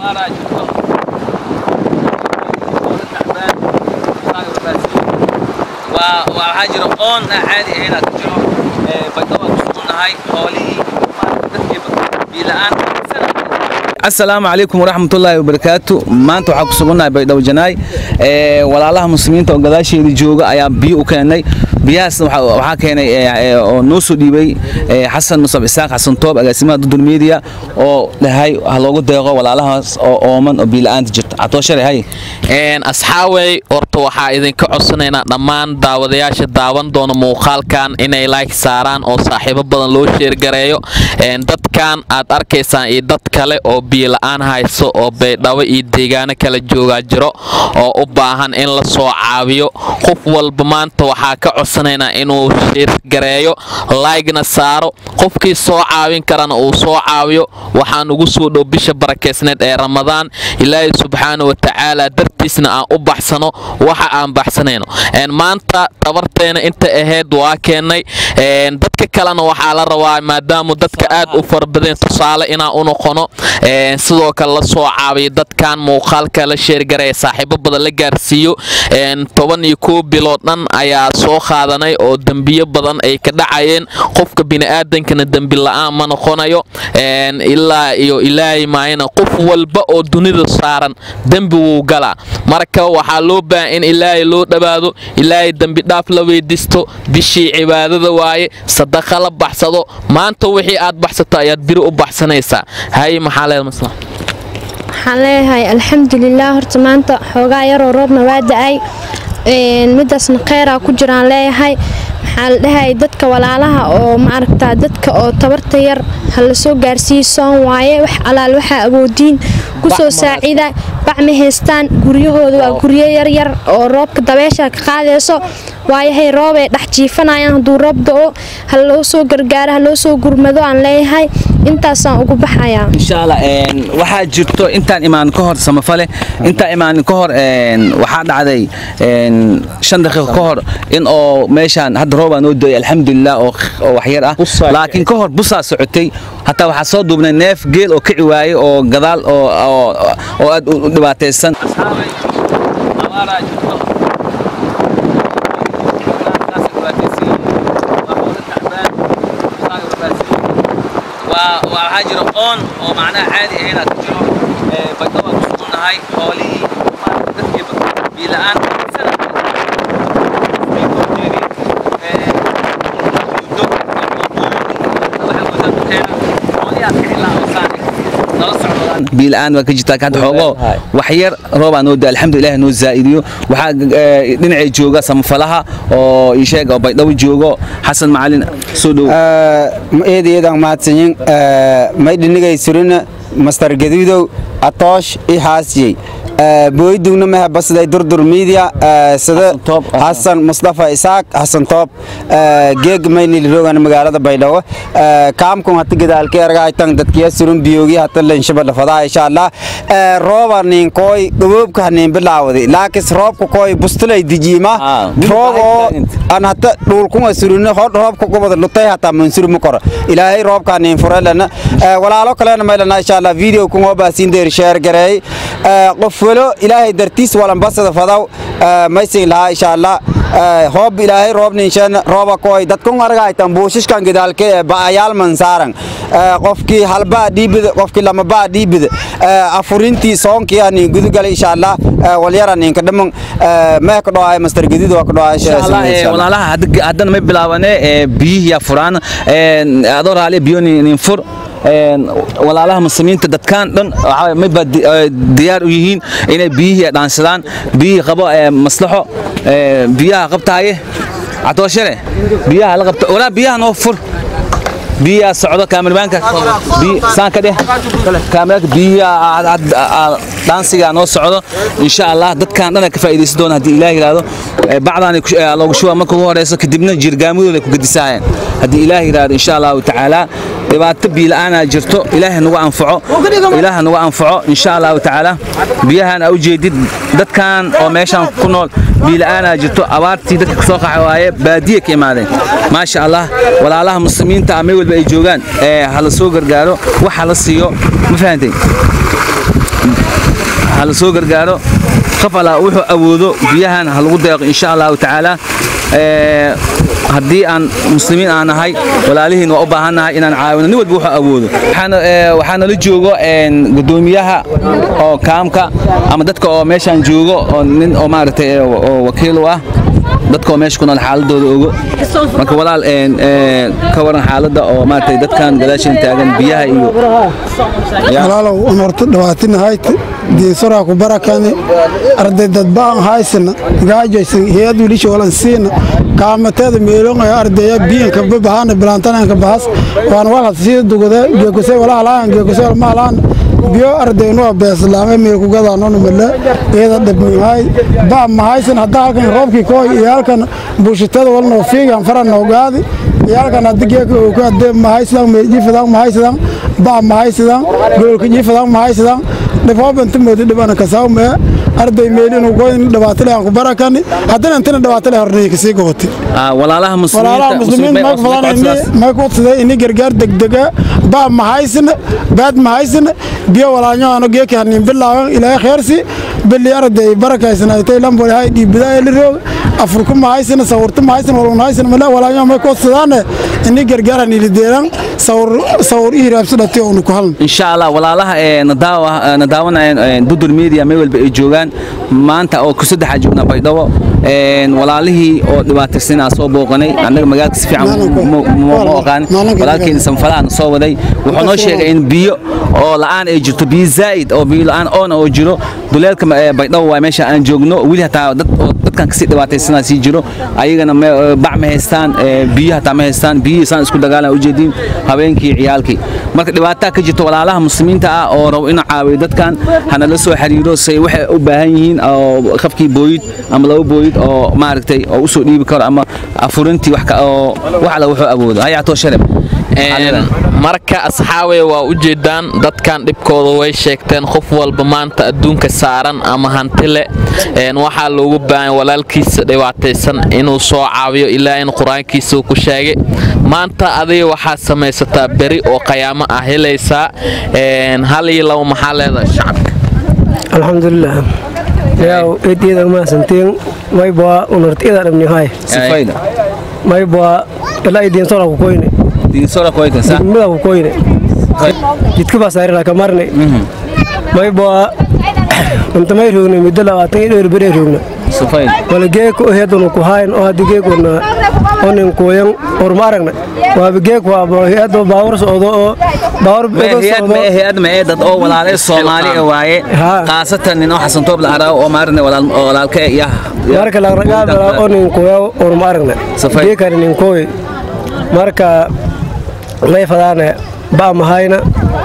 abaaraa jirto waa waxaa jira oon aan caadi ahayn aad jiro baydhaba ku sugunnahay xoolihii dadkiiba biila'aan asalaamu calaykum waraxmatullaahi wabarakaatu maanta waxaa ku sugunnahay baydhabo janaay walaalaha muslimiinta oo gadaasheeda jooga ayaa biyo u keenay biyahaasna waxaa keenay oo noo soo dhiibay xasan musab isaaq xasan toob agaasimaha dudul media oo dhahay ha loogu deeqo walaalahaas oo ooman oo biila'aanta jirta catooshalay hay asxaawey horta waxaa idinka codsanaynaa dhammaan daawadayaasha daawan doona muuqaalkan inay like saaraan oo saaxiibo badan loo sheergareeyo dadkan aad arkaysaan iyo dad kale oo biila'aan hayso oo baydhabo iyo deegaano kala joogaa jiro oo u baahan in la soo caawiyo qof walba maanta waxaa ka codsanaynaa inuu sheergareeyo laygna saaro qofkii soo caawin karana uu soo caawiyo waxaan ugu soo dhow bisha barakeysneed ee ramadaan ilaahay subxaana wa tacaala dartiisna aan u baxsano waxa aan baxsanayno maanta tabarteena inta ahayd waa keennay dadka kalena waxaa la rabaa maadaamu dadka aad u farabadeen tusaale inaan u noqono sidoo kale la soo caabiyo dadkan muuqaalka la sheergaraya saaxiibo badan la gaarsiiyo toban iyo kow bilood dhan ayaa soo qaadanay oo dembiyo badan ay ka dhacayeen qofka bini'aadankana dembi la'aan ma noqonayo ilaa iyo ilaahay maayana qof walba oo dunida saaran dembi wuu galaa marka waxaa loo baahan in ilaahay loo dhowaado ilaahay dembi dhaaf la weydiisto bishii cibaadada waaye sadaqa la baxsado maanta wixii aad baxsato ayaad biri u baxsanaysaa hay maxaa leed masla waxaan leeyahay alxamdulilah horta maanta xoogaa yaroo roobna waa da-ay midaasna kheyraa ku jiraan leeyahay maxaa la dhahay dadka walaalaha oo maaragtaa dadka oo tabarta yar ha la soo gaarsiiyo soon waaye wax alaal waxaa awoodiin kusoo saacida bac ma haystaan guryahooda waa guryo yaryar oo roobka dabeesha ka qaadayso waayahay roobay dhex jiifanayaan hadduu roob da-o ha loo soo gargaaro ha loo soo gurmado aan leeyahay intaasaan ugu baxayaa inshaalla waxaa jirto intaan imaan ka hor samafale intaan imaan ka hor waxaa dhacday shan daqiiqo ka hor in oo meeshaan hadda roobaa noo doyay alxamdulilah oo waxyar ah laakiin ka hor busaa socotay hataa waxaa soo duubnay neef geel oo kici waayey oo gadaal oo aad u dhibaataysan waxaa jira oon oo macnaha caadi ahayn aad jiro baydhaba ku sugunnahay xoolihii dadkiiba biila'aan biila'aan waa ka jirtaa hadda xoogo wax yar roobaa noo da alxamdulilah noo zaa'idiyo waxaa dhinacay jooga samafalaha oo ii sheeg oo baydhabo joogo xasan macalin soo dhow eedayeedaan mahadsanyin may dhinigay surina mastar gaduudow atoosh i haasiyey booydugna mehe basday durdur miidiya sida xasan mustafa isaaq xasan toob geeg maynil rogan magaalada baydhabo kaamkun hata gadaalka ergaaytan dadkiya surun biyoogi hata lenshaba dhafadaa insha allah rooba nin kooy gaboobka hanin bilaawdi laakis roobka kooy bustulay dijiima roob oo an hata dhulkunga suruna hodh roobka gobada lutay hata mansuru ma koro ilaahay roobka nin furelana walaalo kalena maylana insha allah video kun oo baasiin deer share gareey qof walo ilaahay dartiis walanbasada fadaw maysin lahaa insha allah hoob ilaahay roob ninshan rooba kooy dadkun argaytan buushishkan gidaalke ba'ayaal mansaaran qofkii halbaa dhiibida qofkii lamabaa dhiibida afurintii soonkii ani gudugala insha allah walyara ninka dhaman mee ka dhoaay master gadiid waa ka walaalaha haddana may bilaabane biyihiyaa furaan adoo raali biyo nin fur walaalaha muslimiinta dadkaan dhan mayba diyaar u yihiin inay biyihii dhaansadaan biyihii qabo maslaxo biyaha qabtaaye catooshare biyaha la qabta walaa biyaha noo fur biyaha socdo kaamirbaanka saanka dheh kaamirbaanka biyaha dhaansiga noo socdo insha allah dadkan dhan ka faa'iideysan doona haddii ilaah yiraahdo bacdaan loogu shuba marka ugu horeyso kadibna jirgaamadooda ku gedisaayeen haddii ilaah yiraahdo insha allahu tacaala dhibaato biila'aana jirto ilaahay nagu anfaco ilaah nagu anfaco insha allahu tacaala biyahan aa u jeedid dadkan oo meeshan ku nool biila'aana jirto abaartii dadka kasoo qaxa waaye baadiye ka imaadeen maasha allah walaalaha muslimiinta ah meel walba ay joogaan ee ha la soo gargaaro wax ha la siiyo ma fahantay ha la soo gargaaro qof alla wuxuu awoodo biyahan ha lagu deeqo insha allahu tacaala Ee, haddii aan muslimiin aan nahay walaalihiin waa u baahannahay inaan caawino nin walba wuxuu awoodo Waxaana, ee, waxaa nala joogo een, gudoomiyaha oo kaamka ama dadka oo meeshaan joogo oo nin oo maaragtay ee, oo wakiil u ah dadka oo meesha ku nool xaaladooda ogo marka walaal een, ee, ka waran xaaladda oo maaragtay dadkan gadaashan taagan biyaha iyo walaalow un horta dhawaatinahayd diinsoraa ku barakani arday dadbaan haysana gaajaysan hay-ad wilisha walan siina kaamateeda meelonaya ardaya biyanka babahana bilaantananka bahas waan walhad sii dugade geekuse walahalahan geekuse walmahalahan biyo ardaynuwa beeslaame meelkugadaanonu male iyada dhabmihay ba mahaysan hadda halkan roobkii kooy iyo halkan buushitada walnoo fiigan fara noogaadi iyo halkan haddi geeka uu ka adee mahaysadan meeljifadan mahaysadan ba mahaysadan gololka jifadan mahaysadan dhifoobanti moodi dhibana kasaawmee arday meel inuu goyn dhibaatale aan ku barakani haddana intina dhibaatale hornay kasii gobotay ah, walaalaha walaalaha muslimiin muslimiinta may fadaan may ku odsaday ini gargaar degdega baa mahaysana baad mahaysana biyo walaalnyoano geeki hanin bilaaban ilaahay kheersi bili arday barakaysanaaytay lamboli hay dhiibidaa eliroog afurku mahaysana sawurtu mahaysana walunhaysana male walaalnyo may ku odsadaane ini gargaar hanilideeran sawur sawur ihiraabsadhati oonu ku halna insha allah walaalaha ee nadaawa na daawanayaan ee, dudur media meel walba ay joogaan maanta oo ku saddexa joognaa baydhabo een, walaalihii oo dhibaataysan aan soo booqanay annaga magaalka si fiican Maalinka- ma- ma ma oqaan maalinka- walaalkeena sanfalahan soo waday wuxuu noo sheegay in biyo oo la'aan ay jirto biyo zaa'id oo biyo la'aan oona oo jiro duleelka ma- ee, baydhabo waa meesha aan joogno weli hataa dad oo dadkan kasii dhibaataysanaa sii jiro ayagana me- ee, bac ma haystaan ee, biyo hataa ma haystaan biyihii saan isku dagaalan ujeediin habeenkii ciyaalkii marka dhibaataa ka jirto walaalaha muslimiinta ah oo rabo inuu caawiyo dadkan hana la soo xiriiro say waxay u baahan yihiin oo qafkii booyid ama laba booyid oo maaragtay oo u soo dhiibi karo ama afurintii wax ka oo wax alla wuxuu awoodo hayactoo shareb Een, marka asxaabay waa u jeedaan dadkan dhibkooda way sheegteen qof walba maanta adduunka saaran ama hantile een, waxaa loogu baahan walaalkiisa dhibaataysan inuu soo caawiyo ilaa in qur-aankiisa uu ku sheegay maanta adiga waxaa samaysataa beri oo qayaamo ah helaysaa een, hal iyo labo maxaa leedahay shacabka alxamdulilah yaw eedyada maasantiin maybaa unartiyada dhabnihay sifayda maybaa ilaa idiinsora ku koyne diinsora koyta sa mida ku koyne jidka baa saarila ka marne maybaa inta may roogna muddo labaatan iyo dhowr beri roogna sifayda wala geeko heedunu ku haayn oo haddi geekuna onin kuyan orma aragna waaba geek waa heedo baawar socdo oo baawar bedo hay-ad socdo ma hay-ad ma ee dad oo walaale Soomaali ah waaye Haa. qaasatan nin oo xasan toob la araaw oo maarne walaal oo walaalka ya marka lagragaabala onin kuya orma aragna Safay. geekani nin koy marka lay fadaane ba mahayna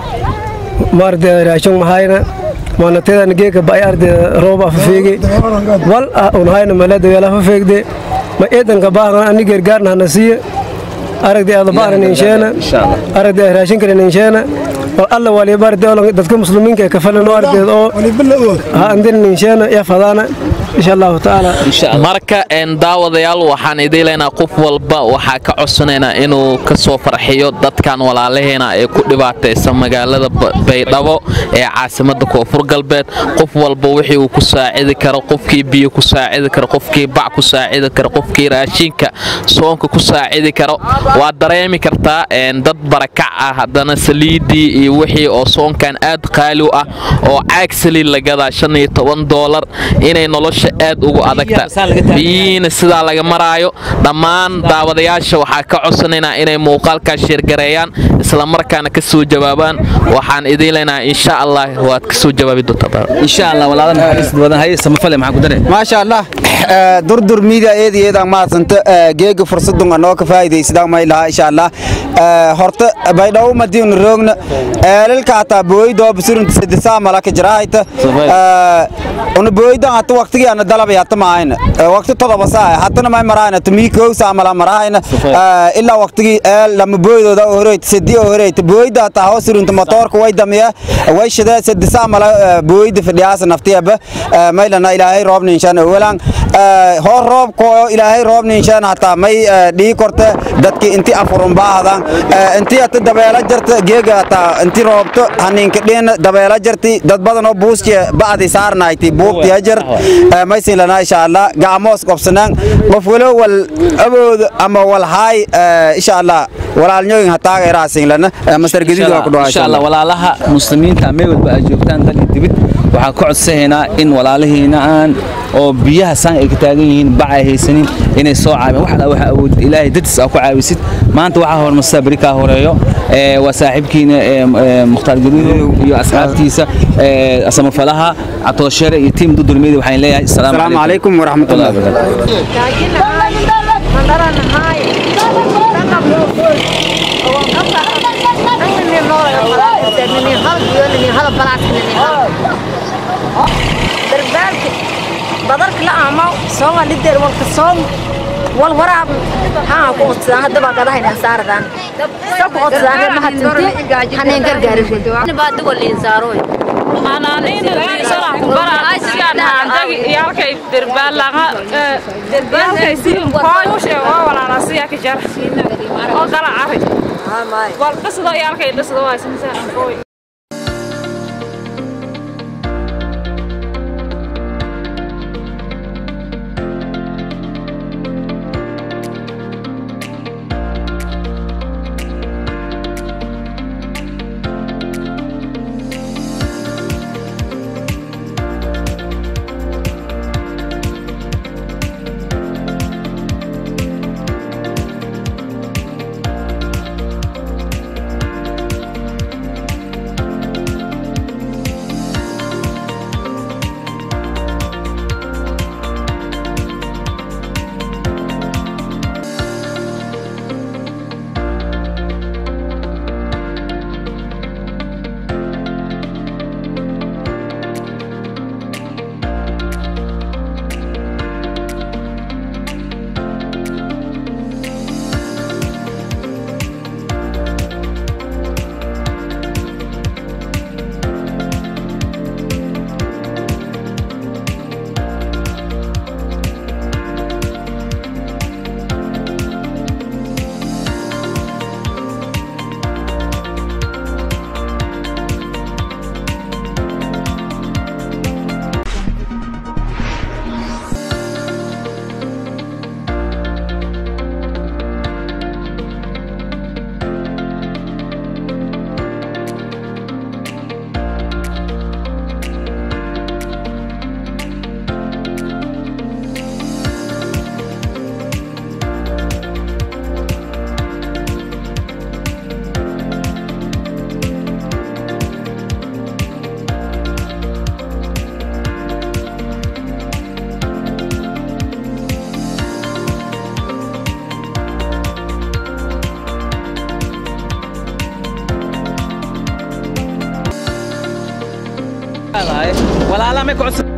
maarde raashon mahayna maanateedan geeka ba ay arde roob afafeege wal ah un hayna malada weel afafeegde ma eedanka baahan ani gargaarna hana siiye aragdi adabaanan insheena Insha Allah. aragdi raashinkana insheena wal alla waliba arde oo dadka muslimiinka ee kafalan oo ardeed oo ha andin insheena ya fadaana insha allahu tacaala insha Allah marka een daawadayaal waxaan idin leenahay qof walba waxaa ka codsanaynaa inuu ka soo farxiyo dadkan walaalaheena ee ku dhibaataysan magaalada Ba- baydhabo ee caasimada koonfur galbeed qof walba wixii uu ku saacidi karo qofkii biyo ku saacidi karo qofkii bac ku saacidi karo qofkii raashinka soonka ku saacidi karo waad dareemi kartaa een dad barakac ah haddana saliidii iyo wixii oo soonkan aad qaali u ah oo caag saliid la gadaa shan iyo toban doolar inay nolosha aad ugu adagta biyihiina sidaa laga maraayo dhammaan daawadayaasha waxaa ka codsanaynaa inay muuqaalkaa sheergareeyaan islamarkaana ka soo jawaabaan waxaan idiin leenahay insha allah waad ka soo jawaabi doontaa insha Allah walaalaha naxariis badan hay samafale maxaa ku daray maasha allah Eh, durdur media eedi eedaan mahadsanta Eh, geega fursadun anoo ka faa'iidaysadaan may lahaa insha allah Eh, horta baydhawo madiinu roogna eelilka hataa booydoo basurinta sadisaa malaka jiraahayta Safay. una booydan hata waqtigii ana dalabay hata maahayna Eh, waqti todoba saa hatana may maraahayna tumii kowsaa mala maraahayna Safay. Eh, ilaa waqtigii eel lama booydooda oo horeyta sadi oo horeyta booyda hataa hoo surinta motoorka way damiya way shidee sadisaa mala eh, booyda fadhiyaasa naftiyaba maylana ilaahay roobna inshaan awalan hor roobko ilaahay roob ninshaan hataa may dhii korte dadki inti afurun baahdan inti ata dabeela jarta geega hataa inti roobto haninka dhiin dabeela jarti dad badan oo buuske ba'di saarnayti buubti hajar maysin lana insha allah gacmoos qobsanaan qof walo wal awood ama wal haay insha allah walaalnyoyin hataaga iraasin lana master gadiid waa ku dhawaashay insha allah walaalaha muslimiinta meel walba ay joogtaan dal iyo dibid waxaan ka codsanaynaa in walaalihiina aan oo biyaha saan ay ka taagan yihiin bac ay haysanin inay soo caabiyaan wax alla waxa awood ilaahay dadis aa ku caawisid maanta waxaa hormarsaa beri kaa horeeyo ee waa saaxiibkiina ee mukhtaar gaduudow iyo asxaabtiisa ee samafalaha catooshere iyo tiim dudurmeedi waxaan leeyahay السلام asalaamu عليكم ورحمة الله وبركاته badarka la aamaw sooma lideer walka soom wal waraab haa ku qodsadaan haddaba gadahaynaan saaradan sa ku qodsadaan reer mahatinti haneen gargaarin baadigo liin saarooy walaalaha may ku codsan